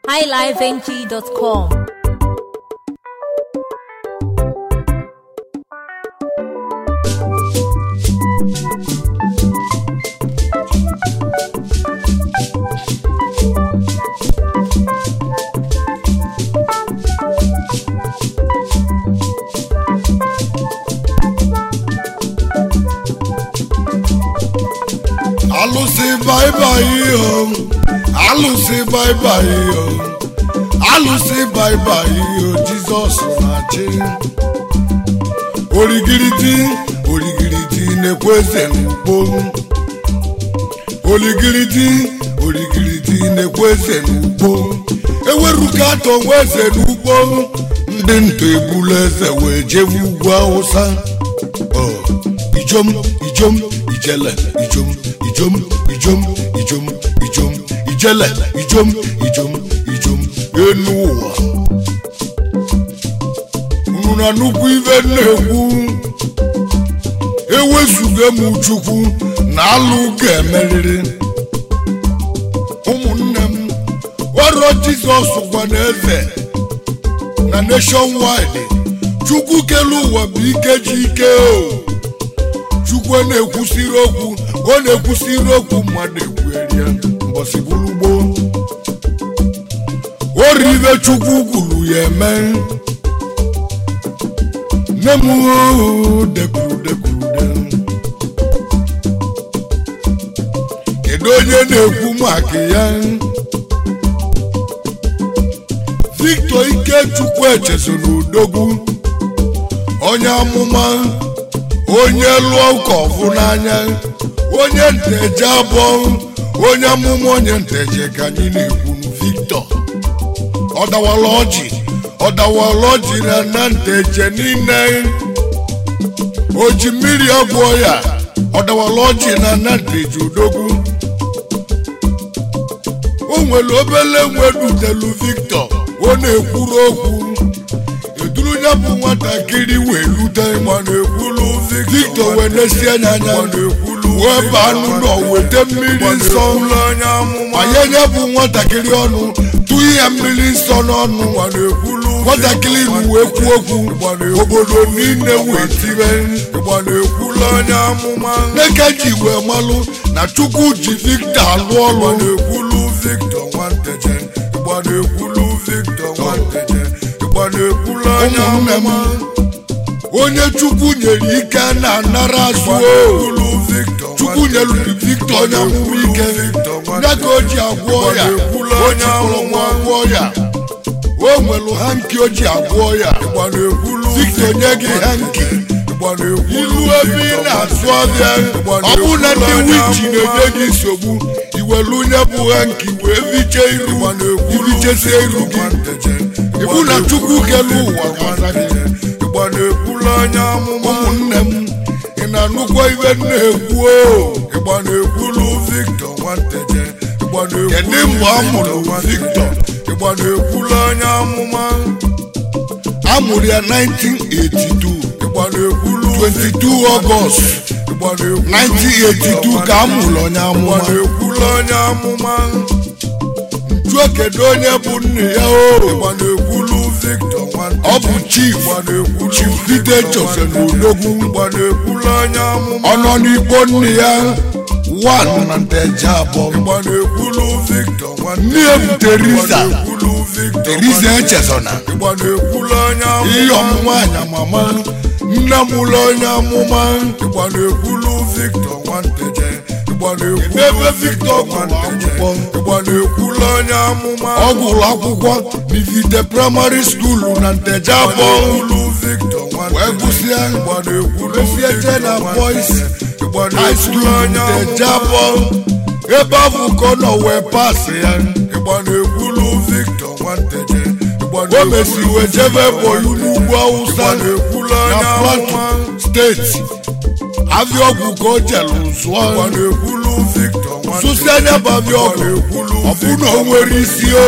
highlifeng.com. alụsị baibai o alụsị baibai o alụsị baibai o jizọs na-achị origiriti origiriti na-ekwe eze n'ugbo origiriti origiriti na-ekwe eze n'ugbo eweruka atọ nwa eze n'ugbo ndị ntọ ebulu eze wee jebe ugwu awụsa Ọ, ijom ijom ijele ijom ijom ijom ijom ijom ijele ijom ijom ijom enu ụwa unu na nnukwu ife na-ekwu ewezuga m chukwu na alụ ga-emerịrị ụmụnne m ọrụ jizọs gwa na eze na nation wide chukwu kelu ụwa bụ ike ji ike o chukwu na-ekwusiri okwu ọ na-ekwusiri okwu mmadụ ekwuerie mbọsị bụrụ gboo ori ibe chukwu kwuru ya eme nne m oo, dekwuru dekwuru de kedu onye na-ekwu maka ya victor ikechukwu echezona udogwu onye amụma onye lụọ ụka ọfụ n'anya onye nteje abụọ onye amụma onye nteje ka anyị na-ekwu victor ọdawala ọjị ọdawala ọjị na na nteje niile oji mmiri agwọ ya ọdawala ọjị na na nteje odogwu o nwere obele nwe dutelu victor ọ na-ekwuru okwu eduru ya bụ nwatakịrị wee lute mana ekwulu victor wee nesie anya anya wee baa n'ụlọ weta mmiri nsọ manye ya bụ nwatakịrị ọnụ tụnye ya mmiri nsọ n'ọnụ nwatakịrị bụ wee kwuo okwu obodo niile wee tibe neke ji wee malụ na chukwu ji victor alụ ọrụ ụmụnne m onye chukwu nyere ike na-anara azụ o chukwu nyere victor onye amụma ike ya ka o ji agwọ ya o ji kpọrọ nwa agwọ ya o nwere ha nke o ji agwọ ya victor nye gị ha nke ilu ebe ị na-azụ ọbịa ọ bụ na ndị wiji na-enye gị nsogbu iwelu onye bụ ha nke wee viche iru ibichesie iru gị ịbụ na chukwu kelu ụwa gwara gị ụmụnne m ị na-anụkwa ibe m na-ekwu o kedu mgbe a mụrụ victor a mụrụ ya 1982 22 ọgọst 1982 ka a mụrụ onye amụma jụọ kedu onye bụ nne ya o ọ bụ chief chief peter joseph odogwu ọ nọ n'ikpo nne ya wan na nteje abụọ nne ya bụ teresa teresa echezona ihe ọmụma anya mama nne m ụlọ onye amụma ebe victor gụrụ akwụkwọ ọ gụrụ akwụkwọ n'ivite praịmarị skuulu na nteje abụọ wee gụsịa gụsịa jena boys high school nteje abụọ ebe ahụ ka ọ nọ wee pasị ya o mesiri wee jebe boyu n'ugwu awụsa na plateau steeti abịa ọgwụ ka o jelu zụọ sụsi anya bụ abịa ọgwụ ọ bụ na o nwere isi o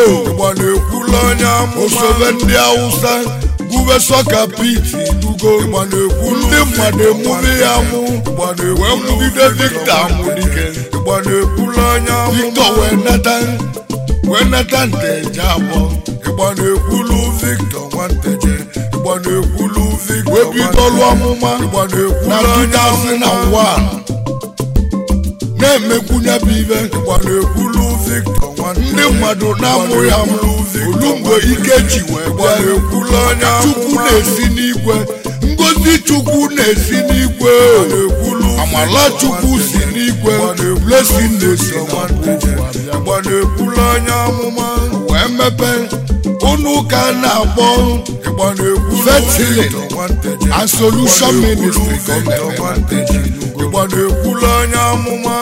osobe ndị awụsa gube sọka piti dugo ndị mmadụ emume ya mụ wee mụgide victor amụdike victor wee nata wee nata nteje abụọ ịgba na-ekwulu victor nwanteje ịgba na-ekwulu victor wee bido ọlụ ọmụma ịgba na-ekwulu na onye amụma 2001 na-emekwunye bụ ibe ịgba na-ekwulu victor nwanteje ndị mmadụ na-amụ ya mụ olu mgbe ike ji wee ịgba bịa na-ekwulu onye chukwu amụma na-esi n'igwe ngozi chukwu na-esi n'igwe na-ekwulu amala chukwu si n'igwe blessing na-esi nwanteje n'igwe ịgba na-ekwulu onye amụma wee mepe unu ka a na-akpọ ịgba na-ekwulu Fertility victor nwanteje and solution ministry ka ọ victor na-eme nwanteje ịgba na-ekwulu onye amụma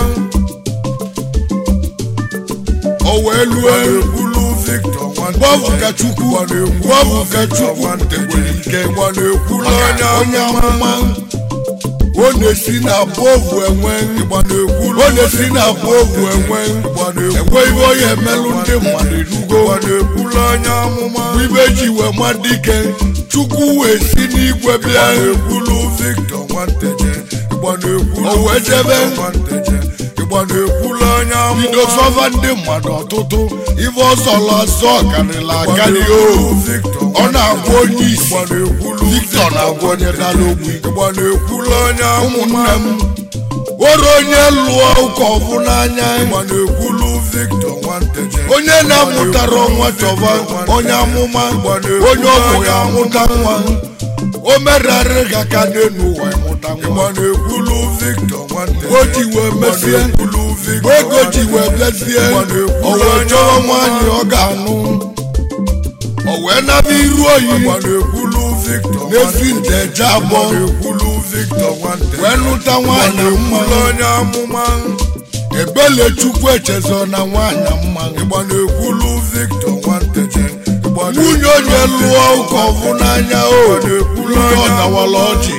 o wee lue na-ekwulu victor mgbe ọ bụ ka chukwu mgbe ọ bụ ka chukwu tegbere ike ịgba na-ekwulu onye onye amụma amụma ọ na-esi na bovu enwe ịgba na-ekwulu ọ na-esi na bovu enwe ịgba na-ekwulu enwe ibe onye emelụ ndị mmadụ enugo ịgba na-ekwulu onye amụma ibe ji wee ma dike chukwu wee si n'igwe bịa na-ekwulu victor nwanteje ịgba na-ekwulu O wee jebe. Victor nwanteje ịgba na-ekwulu onye bido amụma sọva ndị mmadụ ọtụtụ ife ọsọlọ asọ karịrị ịgba akarị o na-ekwulu victor ọ na-agwa onye isi ịgba na-ekwulu Victor na-agwa onye dara ogbi ịgba na-ekwulu onye amụma ụmụnne m were onye lụọ ụka ọbụ n'anya ịgba na-ekwulu victor nwanteje onye na-amụtara nwa chọba onye amụma onye ọbụ ya amụta nwa o merarị ga ka n'elu ụwa ịmụta ịgba nwa na-ekwulu victor nwanteje o ji wee mesie ekwulu mgbe victor ego ji wee bịazie o wee chọrọ nwaanyị ọ ga-anụ o wee naba iru oyi ịgba na-ekwulu victor n'ezi nteje abụọ na-ekwulu victor nwanteje wee nụta nwaanyị mma ịgba onye amụma ebele chukwu echezo na nwaanyị mma ịgba na-ekwulu victor nwanteje ịgba nwunye onye lụọ ụka ọbụ n'anya o nwunye ọdawala ọjị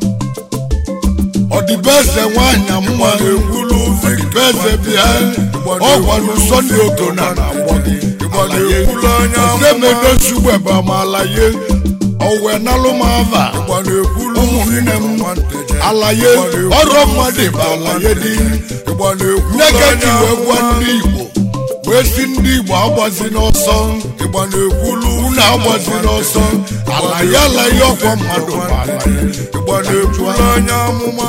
ọdịbeze nwaanyị mma na-ekwulu ọdịbeze bịa ọgwanụ sọnde ogona na agbọ gị ịgba na-ekwulu onye amụma ozemedosugbeba ma alaye owe nalụmava ịgba na-ekwulu ụmụnne m nwanteje alaye ọrụ mmadụ bụ alaye dị ịgba na-ekwulu nye ka onye ji wee gwa amụma ndị igbo wee si ndị igbo agbazi n'ọsọ ịgba na-ekwulu unu agbazi n'ọsọ alaye alaye ọkwa mmadụ bụ alaye ịgba na-ekwulu onye amụma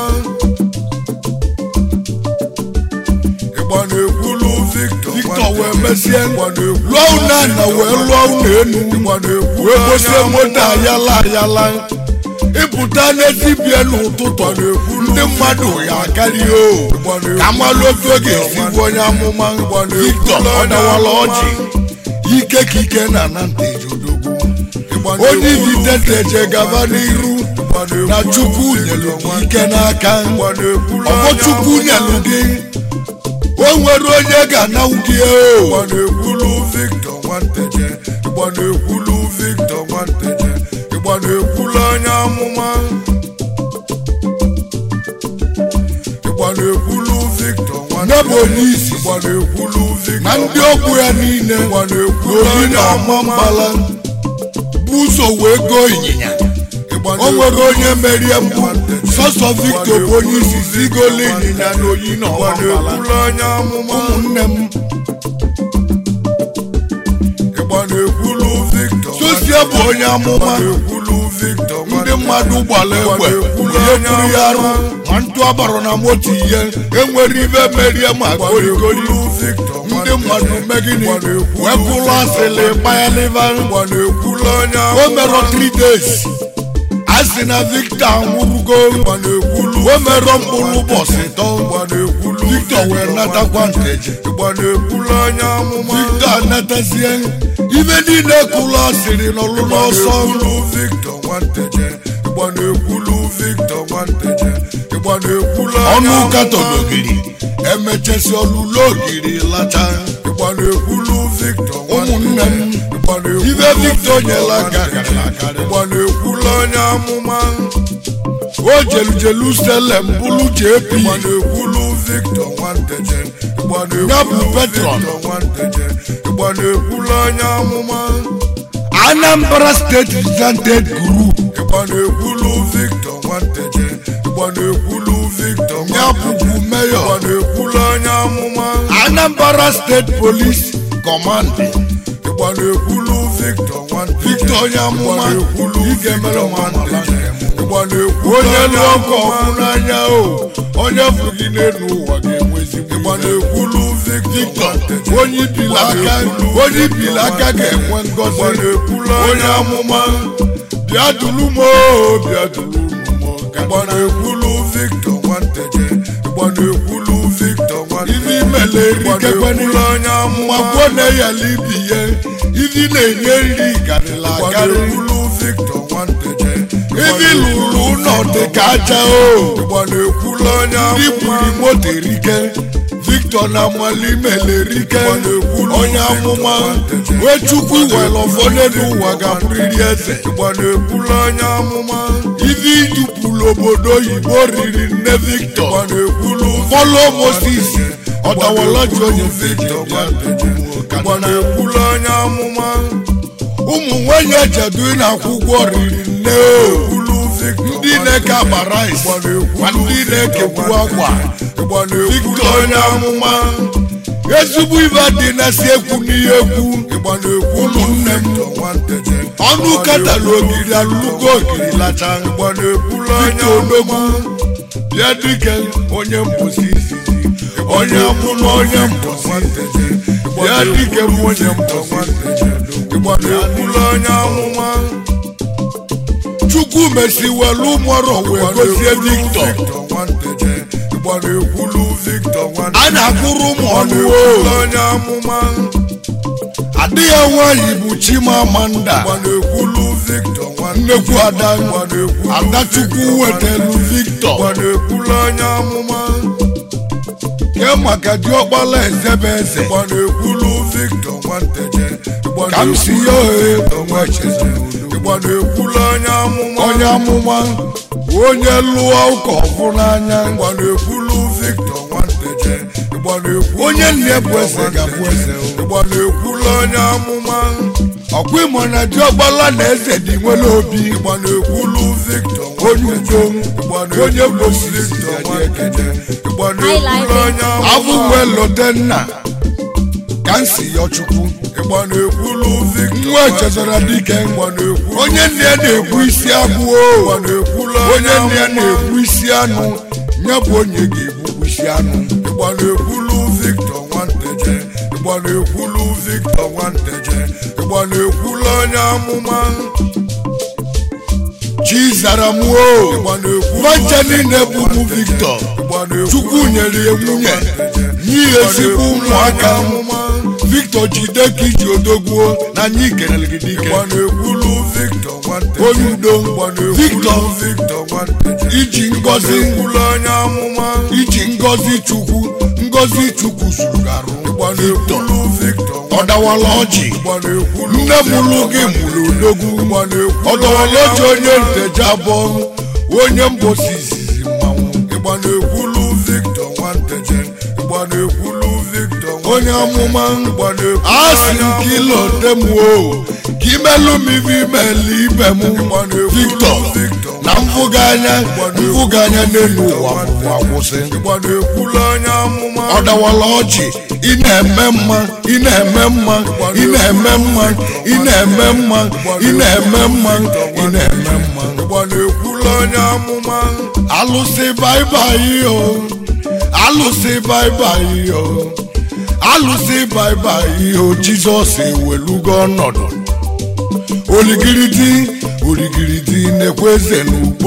ịgba na-ekwulu victor Victor wee mesie ịgba na-ekwulu lụọ unu ana wee lụọ unu enu ịgba na-ekwulu wee onye gosie amụma moto ayala ayala ịpụta n'ezibie n'ụtụtụ ndị mmadụ ya akarịa o ka amalụ otu ọ ga-esi bụ onye amụma Victor ọdawala ọjị ike ka ike na na ntejodogwu onye ibiteteje gaba n'iru na chukwu nyelu gị ike n'aka ọbọ chukwu nyelu gị o nwere onye ga-anawụ gị o ịgba na-ekwulu victor nwanteje ịgba na-ekwulu victor nwanteje ịgba na-ekwulu onye amụma ịgba na-ekwulu victor n'ebe onye isi ịgba na-ekwulu victor na ndị ọgwụ ya niile ịgba na-ekwulu obi onye na ọma amụma mbala bụ ụzọ wee goo ịnyịnya ịgba o nwere onye merie mbụ sọsọ Victor bụ onye isi zigolo ịnyịnya na oyi na ịgba ọma mbala na-ekwulu onye amụma ụmụnne m ịgba na-ekwulu victor sosie bụ onye amụma na-ekwulu victor ndị mmadụ gbara egbe ihe tụrụ ya arụ ma ntụ agbara na moto ihe enwere ibe merie ma gorigori ndị mmadụ megini wee kwụrụ asịlị kpayaliva ịgba na-ekwulu onye o merọ 3 days a sị na Victor anwụrụgo o merọ mkpụrụ ụbọchị tọ Victor wee natakwa nteje ịgba na-ekwulu onye amụma Victor anatazie ibe niile kwụrụ asịrị n'ọlụ n'ọsọ na-ekwulu victor nwanteje ịgba na-ekwulu victor nwanteje ịgba na-ekwulu onye ọnụ ụka amụma. tọlogiri emechesi ọlụlụ ogiri lacha ịgba na-ekwulu victor ụmụnne m ịgba na-ekwulu ibe Victor nyela aka karịrị akarị ịgba na-ekwulu onye amụma o jelu Jerusalem bụrụ JP ịgba na-ekwulu victor nwanteje ịgba na-ekwulu Ya bụ patron. victor nwanteje ịgba na-ekwulu onye amụma Anambra State Represented Group ịgba na-ekwulu victor nwanteje ịgba na-ekwulu victor ya bụbu ịgba mayor na-ekwulu onye amụma Anambra State Police kọmandị ịgba na-ekwulu victor nwanne Victor onye amụma ekwulu ị ga-emere victor ụwa nwanne amala ịgba na-ekwulu onye lụọ ọkọ ọkụ n'anya o onye fụrụ gị n'elu ụwa ga-enwe ezigbo ịgba ihe. na-ekwulu victor Victor nwanne onye ibili aka onye ibili aka ga-enwe ngọzi onye amụma bịa duru m o bịa duru m o ka ịgba na-ekwulu victor nwanteje ịgba na-ekwulu victor nwanne ivi imele erikekweni ịgba onye amụma ma gwuo na eyala ibi ihe ivi na-enye nri garịla ịgba agarị na-ekwulu victor nwanteje ivi lụrụ ụlọ dị ka aja o ịgba na-ekwulu onye ndị amụma buru moto erike victor na amalimele erike onye amụma wee chukwu iwere ụfọdụ n'ụwa ga-abụrịrị eze ịgba na-ekwulu onye amụma ivi idupụrụ obodo oyibo riri nne victor ịgba na-ekwulu fọlọ moses ọdawọlọji onye victor ịgba na-ekwulu onye amụma ụmụ nwanyị ejedu na akwụkwọ riri nne o ekwulu victor ndị na-eke akpa rice ma ndị na-ekekwu akwa ịgba na-ekwulu victor onye amụma ezigbo ibe dị na-esi ekwu n'ihe ekwu ịgba na-ekwulu ụmụnne m victor nwanteje ọnụ katara ogiri alụgo ogiri lacha ịgba na-ekwulu onye victor odogwu bịa dike onye mbosi izizi onye amụma onye mbosi nwanteje bịa dike m onye mbosi ịgba na-ekwulu onye amụma chukwu mesiwelu ụmụọrọ wee gozie victor victor nwanteje ịgba na-ekwulu victor nwanteje a na-akụrụ ụmụ ọnụ o ekwulu onye amụma adị ya nwanyị bụ chimamanda ịgba na-ekwulu victor nwanteje nnekwu ada ịgba na-ekwulu adachukwu wetelu victor ịgba na-ekwulu onye amụma ke maka diọkpala ezebe eze ịgba na-ekwulu victor nwanteje ịgba ka m si ya ohe onwe cheze ịgba na-ekwulu onye amụma onye amụma onye lụọ ụka ọfụ n'anya ịgba na-ekwulu victor nwanteje ịgba na-ekwulu onye nne bụ eze ga-abụ eze o. ịgba na-ekwulu onye amụma ọkwa ịmụ na diọkpala na eze dị nwere obi ịgba na-ekwulu victor onye udo ịgba onye na-ekwulu gbosi victor ya dị ekele nwanteje ịgba na-ekwulu onye abụ amụma wee lote nna ka m si yọ chukwu ịgba na-ekwulu victor nwa echezọra dike ịgba na-ekwulu onye nne ya na-egbu isi agwụ ịgba o na-ekwulu onye nne ya na-egbu isi anụ ya bụ onye ga-egbukwu isi anụ ịgba na-ekwulu victor nwanteje ịgba na-ekwulu victor nwanteje ịgba na-ekwulu onye amụma chi zara m o ịgba na-ekwulu nwacha niile bụ ụmụ victor ịgba na-ekwulu chukwu nyere ya nwunye nye ya ezigbo ụmụaka amụma victor jide ka iji odogwuo na anyị kelere gị dike ịgba na-ekwulu victor nwanteje onye udo ịgba na-ekwulu victor victor nwanteje iji ịgba ngọzi na-ekwulu onye amụma iji ngọzi chukwu ngọzi chukwu zuru gị arụ ịgba victor na-ekwulu victor ọ dawala ọjị ịgba na-ekwulu nne mụrụ gị mụrụ odogwu ịgba na-ekwulu ọ dawala ọjị onye nteje abụọ onye mbosi izizi mmanwụ ịgba na-ekwulu victor nwanteje ịgba na-ekwulu victor onye amụma ịgba na-ekwulu a sị onye m ka ịlọte m o ka imelụ m ibe imeli ibe m victor na mfụga anya mfụga anya n'elu ụwa ụwa kwụsị ịgba na-ekwulu onye amụma ọ dawala ọjị ị na-eme mma ị na-eme mma ị na-eme mma ị na-eme mma ị na-eme mma ị na-eme mma ịgba na-ekwulu onye amụma alụsị baibai o alụsị baibai o alụsị baibai o jizọs ewelugo ọnọdụ oligiridi oligiridi na-ekwe eze n'ugbo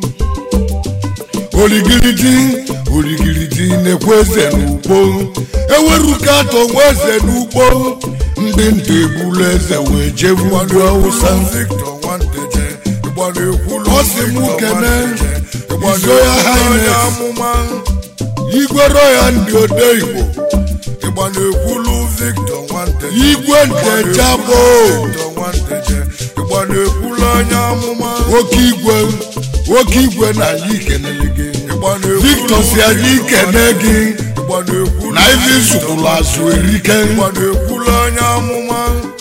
oligiridi oligiridi na-ekwe eze n'ugbo eweruka atọ nwe eze n'ugbo ndị ntọ egbulu eze wee jebu ndị awụsa victor nwanteje ịgba na-ekwulu Ọ sị mụ Victor kene, Nwanteje, ịgba His Royal na-ekwulu onye Highness. amụma igwe roya ndị ode igbo ịgba na-ekwulu victor nwanteje igwe nteje abụ victor nwanteje ịgba na-ekwulu onye amụma nwoke igwe nwoke igwe na anyị kenele gị ịgba na-ekwulu victor si anyị kene gị ịgba na-ekwulu na ife zụkwuru azụ erike ịgba na-ekwulu onye amụma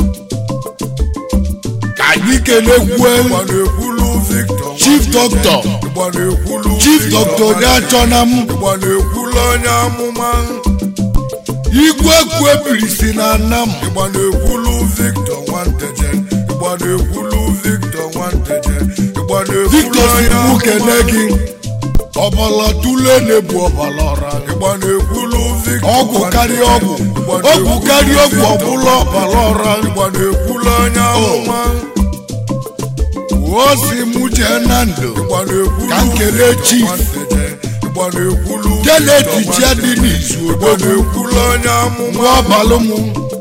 ka anyị kenekwe ịgba na-ekwulu victor chief doctor ịgba na-ekwulu chief Victor doctor onye achọna m ịgba na-ekwulu onye amụma igwe kwu ebiri si na anam ịgba na-ekwulu victor nwanteje ịgba na-ekwulu victor nwanteje ịgba na-ekwulu victor si onye mụ amụma. kene gị ọbala tule na-ebu ọbala ọra ịgba na-ekwulu victor ọgwụ karịa ọgwụ Ịgba ọgwụ na-ekwulu karịa ọgwụ Victor ọbụla ọbala ọra ịgba na-ekwulu onye amụma o si mụ jee na ndụ ịgba na-ekwulu Ka m kelee Victor Chief. nwanteje ịgba na-ekwulu Kenneth Victor Ichia dị n'izu ịgba odogwu na-ekwulu onye amụma nwa ọbalụ mụ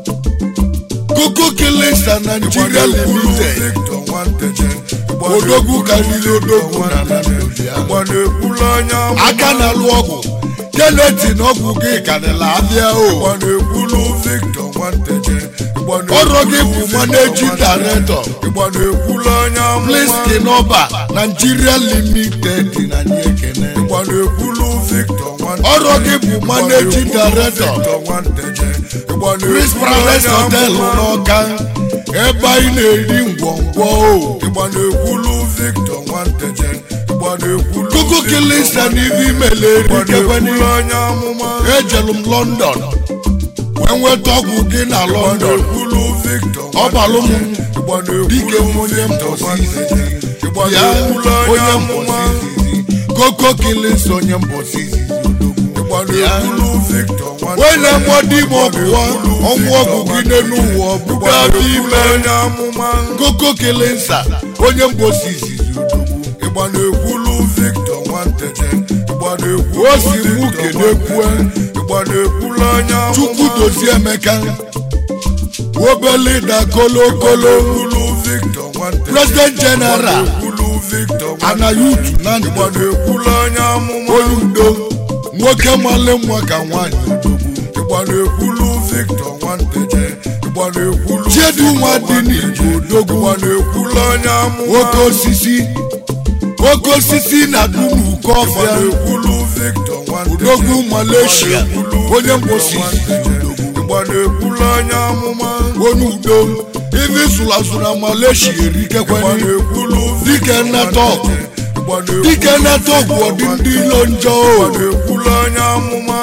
koko kelesa Nigeria limited Victor nwanteje ịgba odogwu na-ekwulu karịrị odogwu na Victor Naijiria ịgba na-ekwulu onye amụma aka na-alụ ọgwụ Kenneth na ọgwụ gị karịla abịa o ịgba na-ekwulu Victor nwanteje ịgba na-ekwulu ọrụ gị bụ managing Victor director ịgba na-ekwulu onye amụma Pliski Nọba Nigeria limited na anyị ekene ịgba na-ekwulu Victor nwanteje ọrụ gị bụ managing director Victor nwanteje ịgba Chris na-ekwulu Palace onye Hotel amụma n'Ọka ebe anyị na-eri ngwongwo o ịgba na-ekwulu Victor nwanteje ịgba na-ekwulu koko kelesa n'ihe imele ịgba erikekweni na-ekwulu onye amụma ejelu m London wee nweta ọgwụ gị na ịgba London na-ekwulu Victor Ọbalụ m ịgba na-ekwulu dike m onye Victor mbọsi nwanteje ịgba ya na-ekwulu onye onye amụma mbọsi koko kelesa onye mbọsi ịgba na-ekwulu Victor wee nwanteje na-emọ di m ọbụwa ọnwụ ọgwụ gị n'elu ụwa ọbụga ime onye amụma koko kelesa onye mbọsi izizi odogwu ịgba na-ekwulu Victor nwanteje ịgba na-ekwulu o si mụ Victor kenekwue ịgba na-ekwulu onye amụma chukwu dozie emeka obele da kolokolo ekwulu Victor nwanteje president general ekwulu Victor ana yutu na ndụ ịgba na-ekwulu onye amụma onye udo nwoke male nwa ka nwaanyị ịgba na-ekwulu Victor nwanteje ịgba na-ekwulu chiedu nwa dị n'igbo odogwu ịgba na-ekwulu onye amụma oke osisi oke osisi na ịgba dunuko ọfịa na-ekwulu Victor nwanteje odogwu malaysia onye mbosi ịgba na-ekwulu onye amụma onye udo ife sụlasụ na malaysia ịgba erikekwanye na-ekwulu dike nnata ọgụ ịgba na-ekwulu dike nnata ọgwụ ọdị ndị ilo njọ o na-ekwulu onye amụma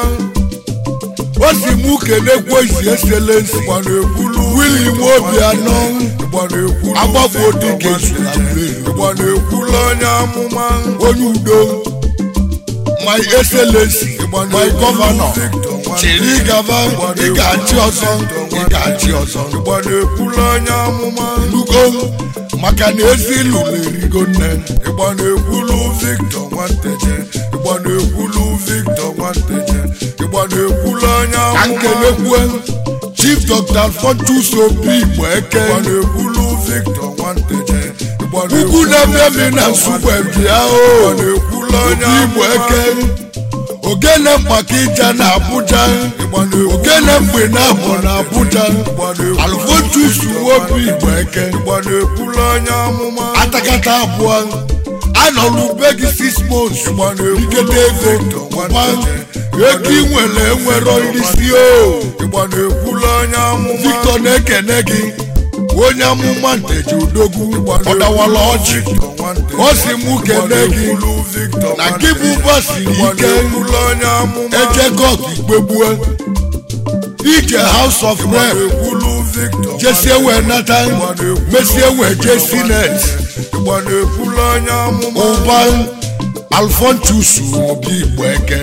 o si mụ kenekwe isi eselensi ịgba na-ekwulu wili nwa obi anọ ịgba na-ekwulu agbafo dike zụla ịgba na-ekwulu onye amụma onye udo my excellency my gọvanọ chiri gaba ị ga-achị ọzọ ị ga-achị ọzọ ịgba na-ekwulu onye amụma lugo maka na ezi ilu na-erigo nne ịgba na-ekwulu Victor nwanteje ịgba na-ekwulu Victor nwanteje ịgba na-ekwulu onye ka amụma nkelekwe chief dr alfontus obi igbo eke ịgba na-ekwulu Victor nwanteje ịgba ugwu na-eme mi na nsukwe bịa o na-ekwulu onye obi igbo amụma eke ogene maka ija na abuja ịgba na-ekwulu ogene mgbe na abụ na abuja ịgba na-ekwulu alfontus obi igbo eke ịgba na-ekwulu onye amụma atakata abụọ anọlụ be gị six months ịgba na-ekwulu ikete ego Victor ụba nwanteje ego ị nwere enwero isi o ịgba na-ekwulu onye amụma victor na-ekene gị onye amụma nteji udogwu ọdawala ọjị ọ si mụ kene gị na gị bụ ụba siri ike ejegọt igbegbue ije house of rep jesie wee nata mesie wee je sinet ụba alfontus obi igbo eke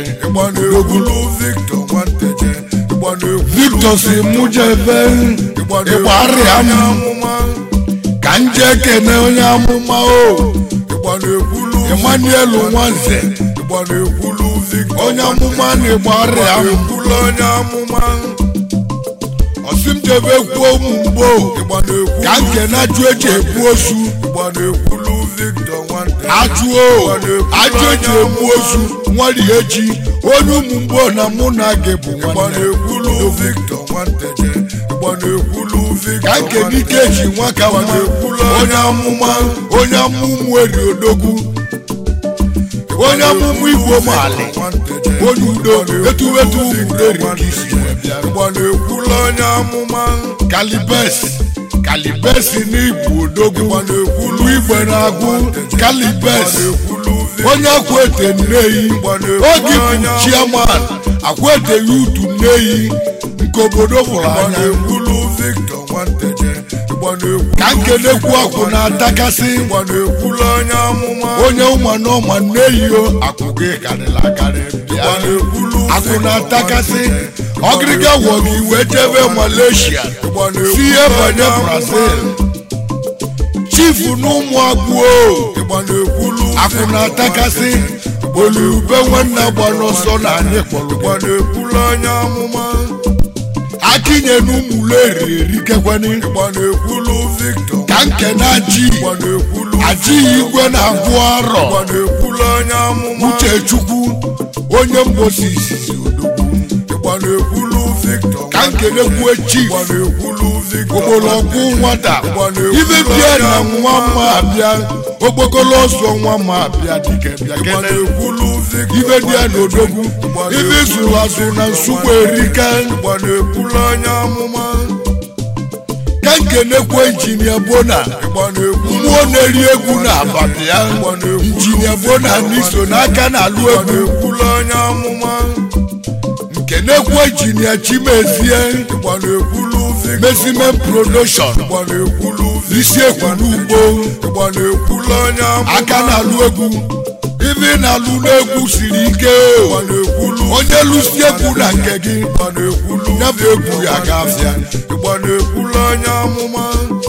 victor si mụ jebe ịgbarịa m ka m jee kene onye amụma o emmanuel nwanze onye amụma na-ịgbarịa m ọsị m jebe kwuo ụmụ mgbo ka m kene ajụ eji ebu ozu ajụo ajụ eji ebu ozu nwari eji onye ụmụ mgbo na mụ na gị bụ nwanne ka nkene ike ji nwa ka nwa onye amụma onye amụmụ eri odogwu onye amụmụ igbo maali onye udo etuwetu ụmụreri ka isi wee bịa kalibes kalibes n'igbo odogwu ulu igbe na-agụ kalibes onye akwete nneyi oge bụ chiaman akwete ya utu nneyi nke obodo fụrụ ịgba anya na-ekwulu victor nwanteje ịgba na-ekwulu ka nkenekwu akwụ na-atakasị ịgba na-ekwulu onye amụma onye ụma na ụma na-eyiyo akwụ gị karịrị akarị bịa ịgba na-ekwulu akwụ na-atakasị ọgịrịga wọ gị wee jebe malaysia ịgba na-ekwulu si ihe banye onye brazil chifu na ụmụ agbuo ịgba na-ekwulu akwụ na-atakasị olube nwanne gba n'ọsọ na anyị kpọrọ ịgba na-ekwulu onye amụma akinye na ụmụleri erikekwani ịgba na-ekwulu victor ka nke na aji ịgba na-ekwulu ajighị igwe na-agwụ arọ ịgba na-ekwulu onye amụma uchechukwu onye mbosi izizi odogwu ịgba na-ekwulu victor ka nkelekwu chief ịgba na-ekwulu victor ogbolọgwụ nwata ibe bịa na nwa ma abịa okpokolo ọsọ nwa ma abịa dike bịa ịgba kene na-ekwulu victor ibe dị ya n'odogwu ibe zụrụ azụ na nsukwu erika ịgba na-ekwulu onye amụma ka nkenekwe injinia bona ịgba na-ekwulu mmụọ na-eri egwu na abalị ya ịgba na-ekwulu injinia bona n'iso n'aka na-alụ ịgba egwu na-ekwulu onye amụma nkenekwe injinia chimezie ịgba na-ekwulu victor mezimen production ịgba na-ekwulu isi ekwulu ugbo ịgba na-ekwulu onye amụma aka na-alụ egwu ibe na-alụ n'egwu siri ike ịgba na-ekwulu onye lụsi egwu na nke gị ịgba na-ekwulu ya bụ egwu ya gafịa ịgba na-ekwulu onye amụma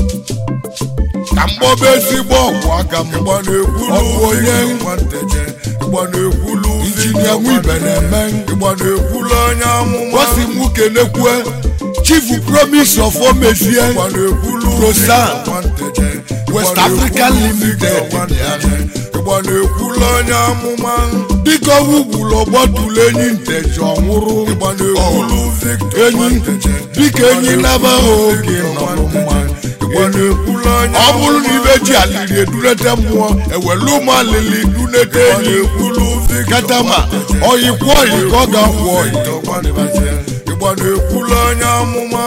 ka mgbọba ezigbo ọgwụ aka m ịgba na-ekwulu Ọ bụ onye victor nwanteje ịgba na-ekwulu injinia nwibe na-eme ịgba na-ekwulu onye amụma gosi m kenekwe chief promise of omezie ịgba na-ekwulu Rosan, victor nwanteje West ịgba na-ekwulu African Limited, victor nwanteje ịgba na-ekwulu onye amụma dịka ọwụgburu ọgbọtụlụ enyi nteji ọnwụrụ ịgba na-ekwulu victor enyi nwanteje dịka enyi naba ha oge nọrọ mma ịgba na-ekwulu onye ọ bụrụ na ibe ji alili edunete mmụọ ewelu ụmụ alili dunete ịgba enyi na-ekwulu victor katama ọyịkwa ọyị ka ọ ga-akwụ ọyị ịgba na-ekwulu onye amụma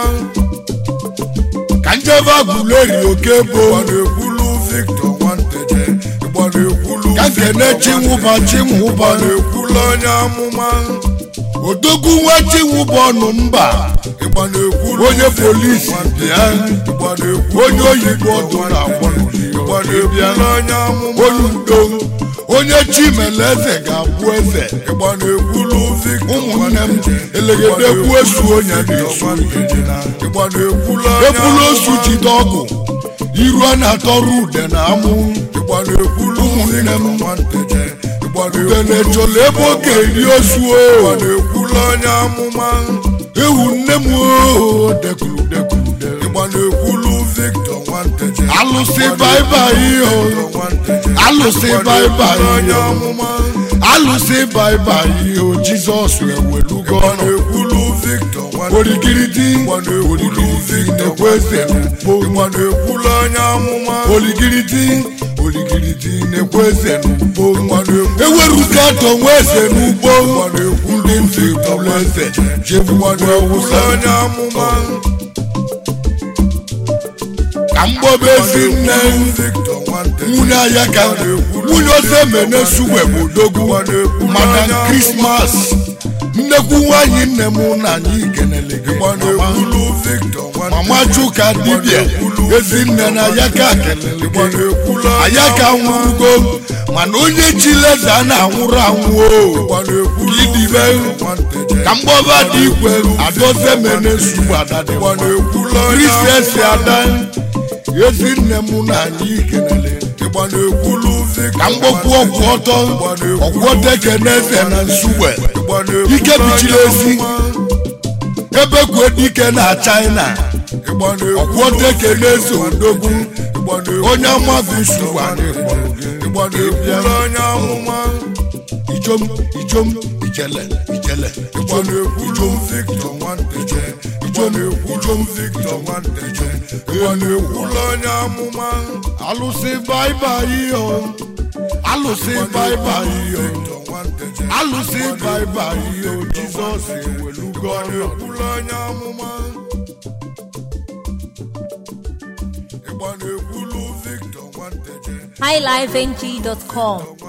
ka njebe agụleri oke ịgba bo na-ekwulu victor nwanteje ịgba na-ekwulu ka nkene chinwụba chinwụba ịgba na-ekwulu onye amụma odogwu nwa chinwụba ọnụ mba ịgba na-ekwulu onye polisi bịa ịgba na-ekwulu onye oyibo ọdụ na-agbọ ịgba na-ekwulu onye amụma onye udo onye chimele eze ga-abụ eze ịgba na-ekwulu victor ụmụnne m elegede ekwu esu onye na-esu ịgba na-ekwulu onye ekwulu osu jide ọgụ iru a na-atọrọ ude na amụ ịgba na-ekwulu ụmụnne m nwanteje ịgba ude na-ekwulu na-echola ebe ọ ga-eri osu ịgba o na-ekwulu onye amụma ewu nne m o dekuru dekuru de ịgba na-ekwulu victor nwanteje alụsị baibai o alụsị baibai onye o amụma alụsị baibai o jizọs ewelugo ịgba ọnụ na-ekwulu victor nwanteje oligiridi ịgba na-ekwulu oligiridi victor na-ekwe eze n'ugbo ịgba na-ekwulu onye amụma oligiridi oligiridi na-ekwe eze n'ugbo ịgba na-ekwulu eweruka atọ nwa eze n'ugbo ịgba na-ekwulu ndị ntị bụrụ eze jebu ịgba ugwu na-ekwulu awụsa onye amụma ka mgbọba ezi nne victor nwanteje nwunye aya ka nwunye oze mene sugbe bụ odogwu madam krismas nnekwu nwanyị nne m na anyị kenele gị ịgba mama. na-ekwulu victor mama nwanteje chuka dibịa ezinne na ya ka kelele ịgba gị na-ekwulu onye anya ka nwụrụgo mana onye chileza na-anwụrụ anwụ o ịgba na-ekwulu ka idibe victor nwanteje ka mgbọba dị igwe adoze mene sugbe ada dị ịgba mma na-ekwulu onye kristiansi ada ezinne m na anyị kenele ịgba na-ekwulu victor ka mgbokwu ọgwụ ọtọ ọgwụ ọtọ ekene eze na nsugbe ịgba na-ekwulu ike bichiri onye ezi amụma. ebe kwue dike na china ịgba na-ekwulu ọgwụ ọtọ ekene eze odogwu ịgba na-ekwulu onye amaghị nsogbu anyị kpọrọ gị ịgba na-ekwulu onye amụma ijom ijom ijele ijele ịgba na-ekwulu victor nwanteje ịgba na-ekwulu victor nwanteje ịgba na-ekwulu onye amụma alụsị baibai o alụsị baibai o victor nwanteje alụsị baibai o jizọs ewelugo ọrụ na-ekwulu onye amụma ịgba na-ekwulu victor nwanteje highlifeng.com